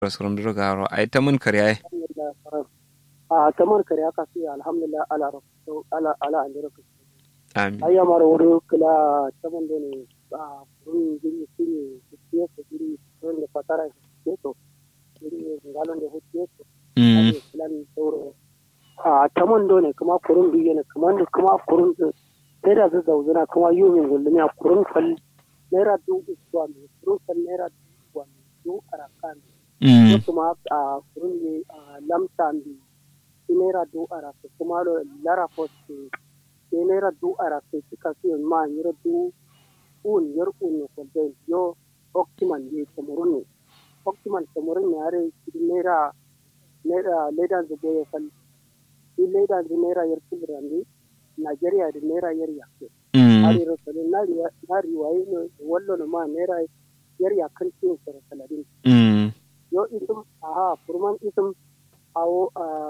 rasurum duro garo ay tamun kariya a tamar kare aka sai alhamdulillah ala rafu ala ala an rafu amin ayya mara wuri kula taman da ne a kurun giri siri siye su giri kurun da fatara ke to giri galon da hutu to mm ake plan sauro a taman do ne kuma kurun biyu ne kuma da kuma kurun da sai da zai zauzuna kuma yumin gullumi a kurun fal naira dubu zuwa mai kurun fal naira dubu zuwa mai dubu arakan mm kuma a kurun ne a lamta bi shi naira du arafe kuma lo lara poste shi naira du arafe suka su ma nyiro du un yor un ko de yo optimal ye kamurun ne optimal kamurun ne are shi naira naira leda da boye fal shi leda da naira yar kulrandi Nigeria da naira yar yake mm are ro sale na riwa na riwaye ne wallo no ma naira yar yakan tin sara saladin mm yo isum aha furman isum awo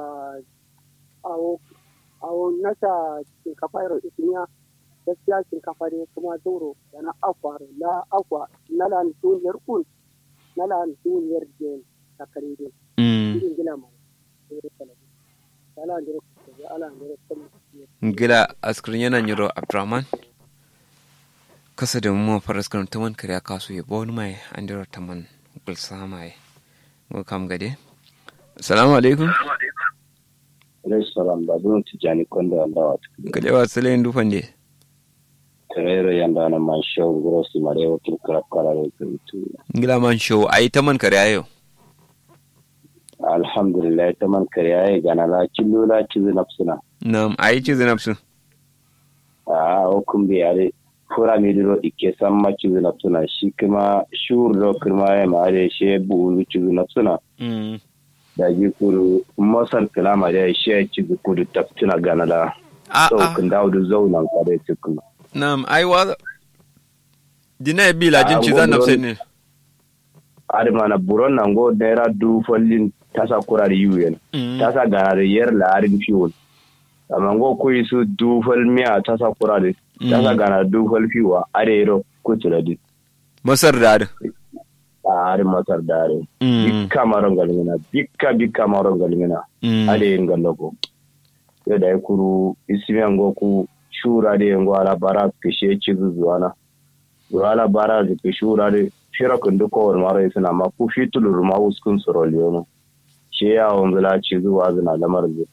awo awo nasa shinkafa yaro ismiya gaskiya shinkafa ne kuma zauro da na akwa la akwa na la duniyar kun na la duniyar jen ta kare din mm irin gina mai ala ndiro ala ndiro gila askrin yana nyiro abdurrahman kasa da mu faras kan taman kariya kasu ya bawon mai an dira taman gulsa mai go kam gade assalamu alaikum alaihi salam ba zuwa tijani kwanda wanda wata gade wa sale ndu fande tarayra yanda na man show grosi mare wakil karab karare kuritu gila man show ai taman kariya yau alhamdulillah ta man kariya ya gana la cillo la cizi nafsuna nam ai ci zinapsu a hukun bi are fura mi diro ike san ma cizi nafsuna shi kuma shur do kuma ya ma are shi bu cizi nafsuna mm da ji kuru masar kalama da shi ya cizi kudu taftuna gana la a so a kun dawo da zaunan kare cikin nam ai wa dina ya bila jin Ah, ci zan go nafsa buron- ne are mana buron nan go naira du fallin tasa kurare yuyen Mm. tasa ganare yer laarin fiwol amma ngo kuyi su dufal miya tasa kurade tasa Mm. gana dufal fiwa arero kuturadi masar da da a ari masar dare Mm. bikka maron galmina bikka bikka maron galmina Mm. ade yin galloko yo da kuru ismiya ngo ku shura de ngo ala bara kishe cizu zuwana yo ala bara de kishura de fira kundu ko maro isna ma ku fitulur ma uskun soroliyono she ya wanzula cizu wazina lamar zu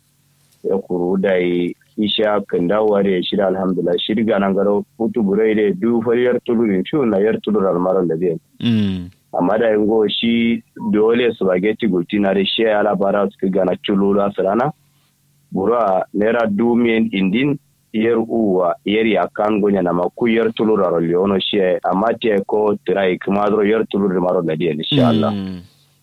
ya kuru da yi isha kan dawowa da ya shida alhamdulillah shirga nan garo hutu burai da du fariyar tulurin shi na yar tulur almaran da zai Mm. amma da yin go shi dole spaghetti gulti na da shi ya labara su gana culula su rana bura naira dumiyan indin yar uwa yar ya kan gonya na maku yar tulur a leono shi ya amma te ko tirai kuma zoro yar tulur da maro da diyan insha Allah Mm.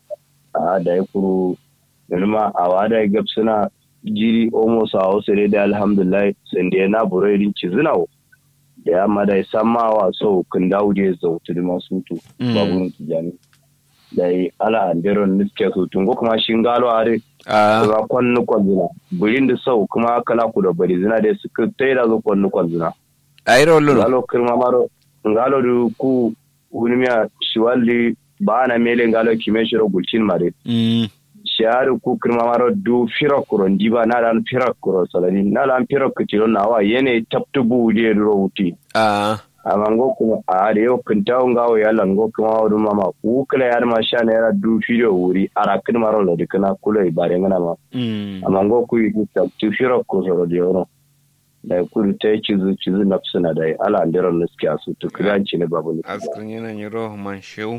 a da ya kuru ilma a wada ya gab suna jiri omo sa hausa dai da alhamdulillah sun da na burai din ci zinawo da ya mada ya sama wa so kun dawo da ya zautu da masu tu Mm. babu tijani da yi ala anderon niske su tun ko kuma shin galo a re a kuma kwannu kwanzuna burin da sau kuma kala ku da bari zina da su kai ta yi da zo kwannu kwanzuna ai rollo ngalo kirma maro ngalo du ku hunimiya shiwalli ba na mele ngalo kime shiro gulcin mare Mm. shahari ku kirma maro du fira kuro ndiba na dan fira kuro salani na dan fira kutiro na wa yene taptu bu de ro wuti a amma ngo kuma a da yau kunta ngawo ya lan ngo kuma wadu mama ku kala yar ma sha na yara du firo wuri ara kin maro la dikana kula ibare ngana ma Mm. amma ngo ku yi taptu fira ko soro de yoro da ku ta yi cizu cizu nafsuna da ala ndiran nuskiya su to kiranci ne babu ne askrin yana nyiro man show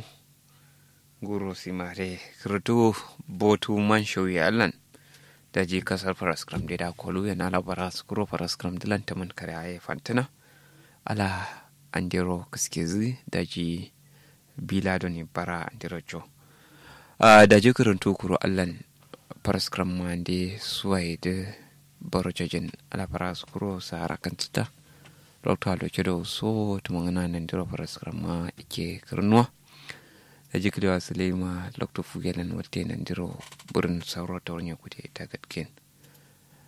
guru simare kirtu botu man show ya allan da ji kasar faraskram da da kolu yana labara su kuro faraskram dilan ta man kare aye fantina ala andero kiske zi da ji bila doni bara andero jo a da ji kirintu kuro allan faraskram ma de suwaye da baro jajin ala fara su kuro sa harakan tsita Dr. Aloke da so tumangana nan dira faraskram ma ike kirnuwa da jiklewa sulema lokto fugelen wate nan diro burin sauro ta wani kude ta gatken